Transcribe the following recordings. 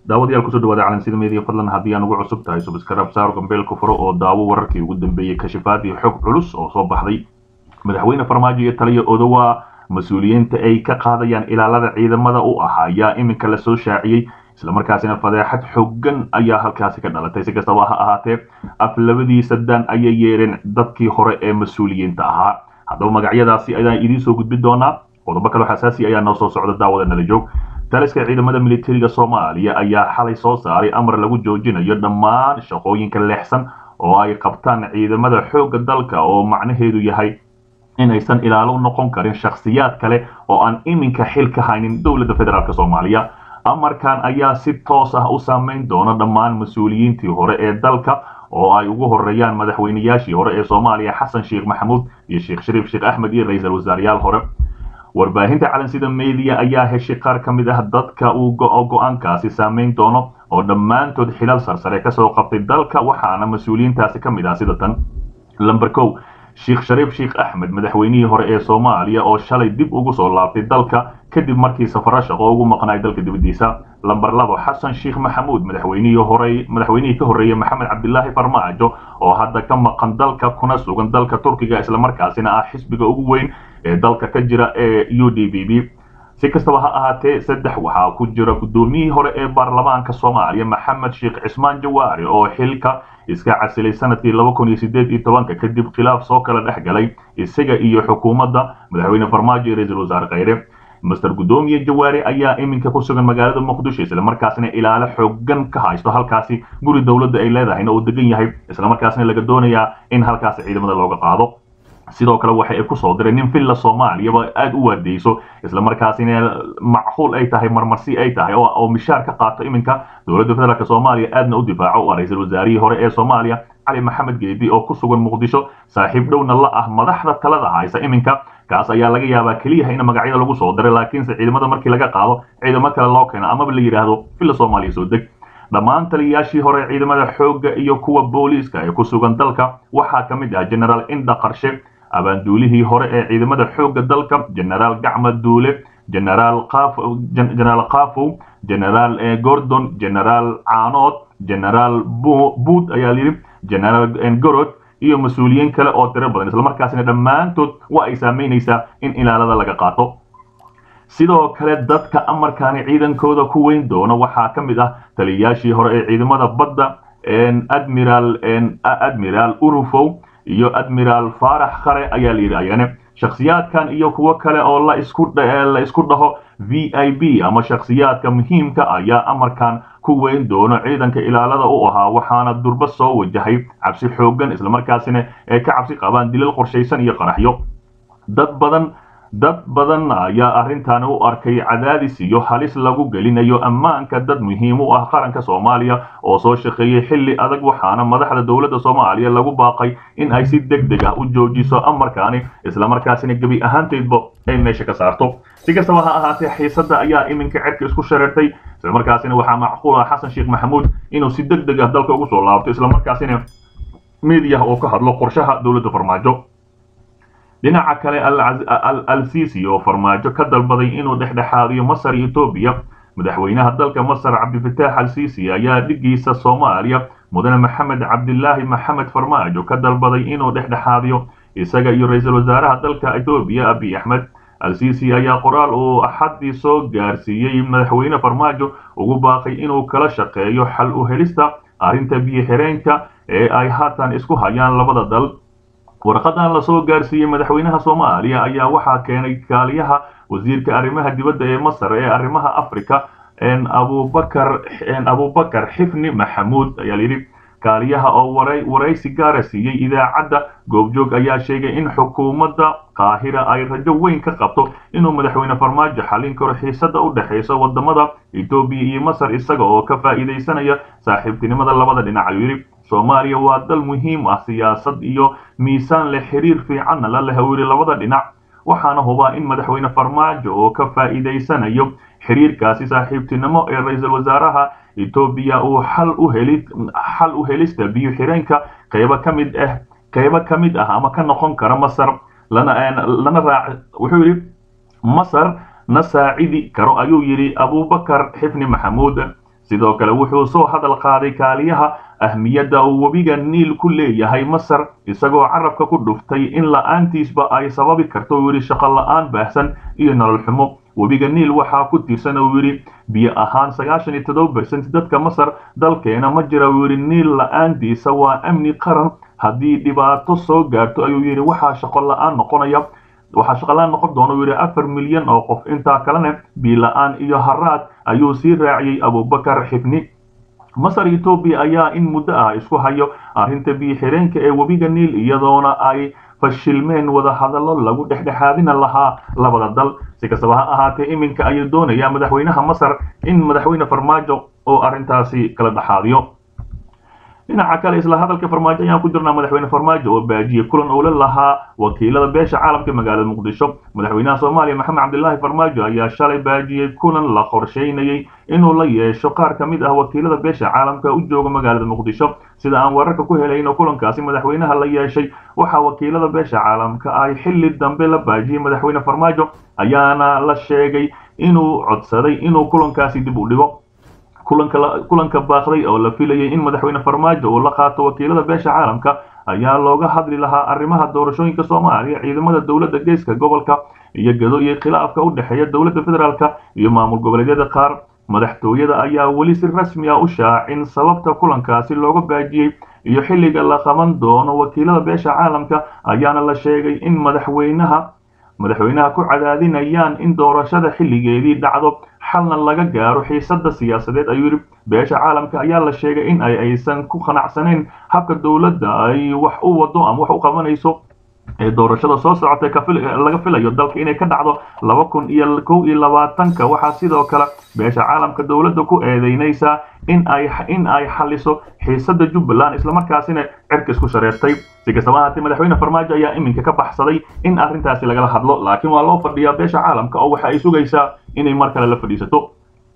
daawadayaal kusoo dhawaada calansida media fadlan haddii aan ugu cusub tahay subskarab saar gambeelka furo oo daawo wararkii ugu dambeeyey kashifaad iyo xog culus oo soo baxday madaxweyne farmaajo iyo taliya odowa mas-uuliyiinta ay ka qaadayaan ilaalada ciidamada u ah ayaa iminka lasoo shaaciyey islamarkaasina fadeexad xooggan ayaa halkaasi ka dhalatay si kastaba ha ahaatee af labadiisa dan ayay yeereen dadkii hore ee mas-uuliyiinta ahaa haddaba magacyadaasi ayaan idiin soo gudbin doonaa qodobo kaloo xasaasi ayaa noo soo socda daawada nala joog taliska ciidamada militariga soomaaliya ayaa xalay soo saaray amar lagu joojinayo dhammaan shaqooyinka leexsan oo ay qabtaan ciidamada xoogga dalka oo macnaheedu yahay inaysan ilaalo noqon karin shakhsiyaad kale oo aan iminka xil ka haynin dowladda federaalk soomaaliya amarkan ayaa si toos ah u saameyn doona dhammaan mas-uuliyiintii hore ee dalka oo ay ugu horeeyaan madaxweynayaashii hore ee soomaaliya xasan sheekh maxamuud iyo sheekh shariif sheekh axmed iyo ra-iisul wasaarayaal hore warbaahinta calansida media ayaa heshay qaar ka mid ah dadka uu go-aankaasi saameyn doono oo dhammaantood xilal sarsare kasoo qabtay dalka waxaana mas-uuliyiintaasi ka mid ah sida tan lamber kow sheekh shariif sheekh axmed madaxweynihii hore ee soomaaliya oo shalay dib ugu soo laabtay dalka kadib markii safaro shaqo ugu maqnaay dalka dibadiisa lamber labo xasan sheekh maxamuud madaxweynihii hore madaxweynihii ka horreeyey maxamed cabdilaahi farmaajo oo hadda ka maqan dalka kuna sugan dalka turkiga islamarkaasina ah xisbiga ugu weyn ee dalka ka jira ee u d b b si kastaba ha ahaatee saddex waxaa ku jira guddoomiyihii hore ee baarlamaanka soomaaliya maxamed sheekh cismaan jawaari oo xilka iska casilay sanadkii laba kun iyo sideed iyo tobanka kadib khilaaf soo kala dhex galay isaga iyo xukuumadda madaxweyne farmaajo iyo ra-iisul wasaare khayre master guddoomiye jawaari ayaa iminka ku sugan magaalada muqdisho islamarkaasina ilaalo xoogan ka haysto halkaasi guri dowladda ay leedahayna uu degan yahay islamarkaasina laga doonayaa in halkaasi ciidamada looga qaado sidoo kale waxa ay kusoo direen nin villa soomaaliyaba aada u waardeyso islamarkaasina macquul ay tahay marmarsi ay tahay oo mishaar ka qaato iminka dowladda federaalk soomaaliya aadna u difaaco waa ra-iisul wasaarihii hore ee soomaaliya cali maxamed geedi oo ku sugan muqdisho saaxiib dhowna la ah madaxda talada haysa iminka kaas ayaa laga yaabaa keliyaha in magacyada lagu soo diray laakiinse ciidamada markii laga qaado ciidamo kale loo keeno amaba la yidhaahdo villa soomaaliya soo deg dhammaan taliyayaashii hore ciidamada xoogga iyo kuwa booliiska ee ku sugan dalka waxaa ka mid ah generaal inda qarshe abaanduulihii hore ee ciidamada xoogga dalka generaal gacma duule generaal generaal kafow generaal gordon generaal caanood generaal buud ayaa layidhi generaal gorod iyo mas-uuliyiin kale oo tiro badan islamarkaasina dhammaantood waa ay saameynaysaa in ilaalada laga qaato sidoo kale dadka amarkaani ciidankooda ku weyn doona waxaa ka mid ah taliyayaashii hore ee ciidamada badda admiral admiral urufow iyo admiral faarax khare ayaa la yidhi ayane shakhsiyaadkan iyo kuwo kale oo la isku la isku dhaho v i b ama shakhsiyaadka muhiimka ayaa amarkan ku weyn doono ciidanka ilaalada u ahaa waxaana durba soo wajahay cabsi xooggan islamarkaasina ay ka cabsi qabaan dilal qorshaysan iyo qaraxyo dad badan dad badan ayaa arrintaani u arkay cadaadis iyo halis lagu gelinayo ammaanka dad muhiim u ah qaranka soomaaliya oo soo shaqeeyey xilli adag waxaana madaxda dowladda soomaaliya lagu baaqay in ay si deg deg ah u joojiso amarkaani islamarkaasina gebi ahaanteedba ay meesha ka saarto si kastaba ha ahaatee xiisadda ayaa iminka cerka isku shareertay islamarkaasina waxaa macquul ah xasan sheekh maxamuud inuu si deg deg ah dalka ugu soo laabto islamarkaasina miidiyaha oo ka hadlo qorshaha dowladda farmaajo dhinaca kale al sisi oo farmaajo ka dalbaday inuu dhexdhexaadiyo masar iyo etoobiya madaxweynaha dalka masar cabdifitaax al sisi ayaa dhigiisa soomaaliya mudane maxamed cabdilaahi maxamed farmaajo ka dalbaday inuu dhexdhexaadiyo isaga iyo ra-iisul wasaaraha dalka etoobiya abiy axmed al sisi ayaa qoraal uu axaddii soo gaarsiiyey madaxweyne farmaajo ugu baaqay inuu kala shaqeeyo xal u helista arrinta biyo xireenka ee ay haatan isku hayaan labada dal warqadan lasoo gaarsiiyey madaxweynaha soomaaliya ayaa waxaa keenay kaaliyaha wasiirka arrimaha dibadda ee masar ee arrimaha africa abubakar abubakar xifni maxamuud ayaa layidhi kaaliyaha oo waraysi gaara siiyey idaacadda goobjoog ayaa sheegay in xukuumadda qaahira ay rajo weyn ka qabto inuu madaxweyne farmaajo xallin karo xiisada u dhexaysa wadamada etoobiya iyo masar isaga oo ka faa'iidaysanaya saaxiibtinimada labada dhinac ayuu yidhi soomaaliya waa dal muhiim ah siyaasad iyo miisaan leh xiriir fiicanna la leh yidhi labada dhinac waxaana hubaa in madaxweyne farmaajo oo ka faa'iidaysanayo xiriirkaasi saaxiibtinimo ee ra-iisul wasaaraha etoobiya uu xal u heli xal u helista biyo xireenka qaybo ka mid ah qaybo ka mid ah ama ka noqon kara masar lana lana raac wuxuu yidhi masar na saacidi karo ayuu yidhi abubakar xifni maxamuud sidoo kale wuxuu soo hadal qaaday kaaliyaha ahmiyadda uu webiga niil ku leeyahay masar isagoo carabka ku dhuftay in la-aantiisba ay sababi karto uu yidhi shaqo la-aan baahsan iyo nolol xumo webiga niil waxaa ku tiirsan uu yidhi biyo ahaan sagaashan iyo toddoba bersent dadka masar dalkeena ma jira uu yidhi niil la-aantiisa waa amni qaran haddii dhibaato soo gaarto ayuu yidhi waxaa shaqo la-aan noqonaya waxaa shaqalaan noqon doona uu yidhi afar milyan oo qof intaa kalena biila-aan iyo haraad ayuu sii raaciyey abubakar xibni masar etoobiya ayaa in muddo ah isku hayo arrinta biyo-xireenka ee webiga niil iyadoona ay fashilmeen wadahadallo lagu dhexdhexaadina lahaa labada dal si kastaba ha ahaatee iminka ayuu doonayaa madaxweynaha masar in madaxweyne farmaajo oo arrintaasi kala dhexaadiyo dhinaca kale isla hadalka farmaajo ayaan ku jirnaa madaxweyne farmaajo oo baajiyey kulan uu la lahaa wakiilada beesha caalamka magaalada muqdisho madaxweynaha soomaaliya maxamed cabdilaahi farmaajo ayaa shalay baajiyey kulan la qorsheynayey inuu la yeesho qaar ka mid ah wakiilada beesha caalamka u jooga magaalada muqdisho sida aan wararka ku helayno kulankaasi madaxweynaha la yeeshay waxaa wakiilada beesha caalamka ay xilli dambe la baajiyey madaxweyne farmaajo ayaana la sheegay inuu codsaday inuu kulankaasi dib u dhigo kulanka baaqday oo la filayay in madaxweyne farmaajo uu la qaato wakiilada beesha caalamka ayaa looga hadli lahaa arrimaha doorashooyinka soomaaliya ciidamada dowladda geeska gobolka iyo gado iyo khilaafka u dhexeeya dowladda federaalka iyo maamul goboleedyada qaar madaxtooyada ayaa weli si rasmi ah u shaacin sababta kulankaasi looga baajiyey iyo xilliga la qaban doono wakiilada beesha caalamka ayaana la sheegay in madaxweynaha madaxweynaha ku cadaadinayaan in doorashada xilligeedii dhacdo xalna laga gaaro xiisada siyaasadeed ayuu yidhi beesha caalamka ayaa la sheegay in ay aysan ku qanacsanayn habka dowladda ay wax u wado ama wax u qabanayso ee doorashada soo socotay laga filayo dalka inay ka dhacdo laba kun iyo kow iyo labaatanka waxaa sidoo kale beesha caalamka dowladda ku eedeynaysaa in ay in ay xaliso xiisada jubbaland islamarkaasina cirka isku shareertay si kastaba ahaatee madaxweyne farmaajo ayaa iminka ka baxsaday in arrintaasi lagala hadlo laakiin waa loo fadhiyaa beesha caalamka oo waxa ay sugaysaa inay mar kale la fadhiisato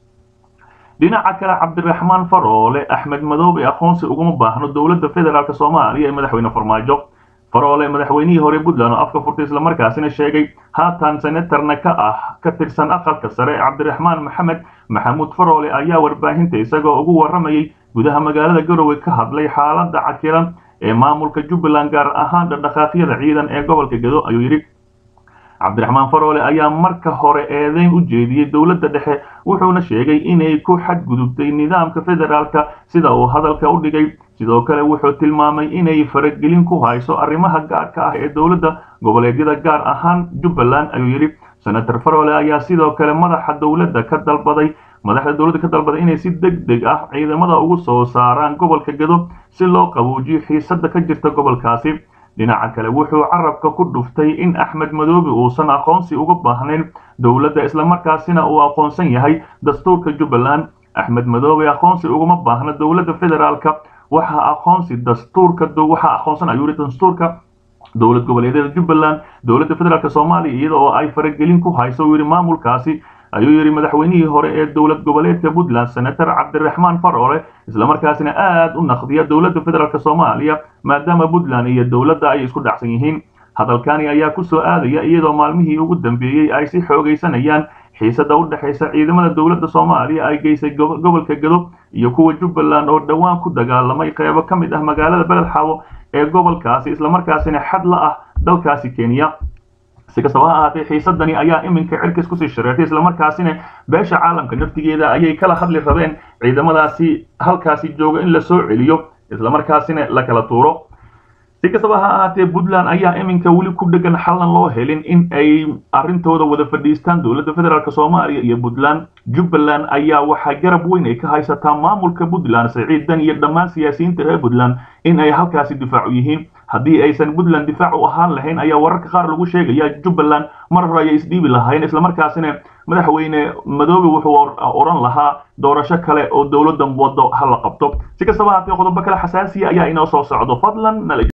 dhinaca kale cabdiraxmaan faroole axmed madoobe aqoonsi uguma baahno dowladda federaalk soomaaliya ee madaxweyne farmaajo faroole madaxweynihii hore puntland oo afka furtay islamarkaasina sheegay haatan senatarna ka ah ka tirsan aqalka sare cabdiraxmaan maxamed maxamuud faroole ayaa warbaahinta isagoo ugu waramayay gudaha magaalada garowe ka hadlay xaaladda cakiran ee maamulka jubbaland gaar ahaan dhaqdhaqaaqyada ciidan ee gobolka gado ayuu yidhi cabdiraxmaan faroole ayaa marka hore eedeyn u jeediyey dowladda dhexe wuxuuna sheegay inay ku xadgudubtay nidaamka federaalka sida uu hadalka u dhigay sidoo kale wuxuu tilmaamay inay faragelin ku hayso arrimaha gaarka ah ee dowladda goboleedyada gaar ahaan jubbaland ayuu yidhi senator faroole ayaa sidoo kale madaxa dowladda ka dalbaday madaxda dowladda ka dalbaday inay si deg deg ah ciidamada ugu soo saaraan gobolka gado si loo qabuujiyo xiisada ka jirta gobolkaasi dhinaca kale wuxuu carabka ku dhuftay in axmed madoobe uusan aqoonsi uga baahnayn dowladda islamarkaasina uu aqoonsan yahay dastuurka jubbaland axmed madoobe aqoonsi uguma baahna dowladda federaalka waxaa aqoonsi dastuurka waxaa aqoonsan ayuu yidhi dastuurka dowlad goboleedyada jubbaland dowladda federaalk soomaaliya iyada oo ay faragelin ku hayso uu yidhi maamulkaasi ayuu yidhi madaxweynihii hore ee dowlad goboleedka puntland senator cabdiraxmaan faroole islamarkaasina aad u naqdiya dowladda federaalk soomaaliya maadaama puntland iyo dowladda ay isku dhacsan yihiin hadalkani ayaa ku soo aadaya iyadoo maalmihii ugu dambeeyey ay si xoogaysanayaan xiisada u dhexaysa ciidamada dowladda soomaaliya ay geysay gobolka gado iyo kuwa jubbaland oo dhowaan ku dagaalamay qeybo ka mid ah magaalada beledxaawo ee gobolkaasi islamarkaasina xad la ah dalkaasi kenya si kastaba ha ahaatee xiisadani ayaa iminka cirkis kusii shareertay islamarkaasina beesha caalamka naftigeeda ayay kala hadli rabeen ciidamadaasi halkaasi jooga in la soo celiyo islamarkaasina la kala tuuro si kastaba ha ahaatee puntland ayaa iminka weli ku dhegan xallan loo helin in ay arrintooda wada fadhiistaan dowladda federaalk soomaaliya iyo puntland jubbaland ayaa waxaa garab weyn ay ka haysataa maamulka puntland siciidan iyo dhammaan siyaasiyiinta reer puntland in ay halkaasi difaacu yihiin haddii aysan puntland difaac u ahaan lahayn ayaa wararka qaar lagu sheegaya jubbaland mar hore ayay isdhiibi lahaayeen islamarkaasina madaxweyne madoobe wuxuu odhan lahaa doorasho kale oo dowladdan wado ha la qabto si kastaba haatee qodobo kale xasaasiya ayaa inoo soo socdo fadlan nala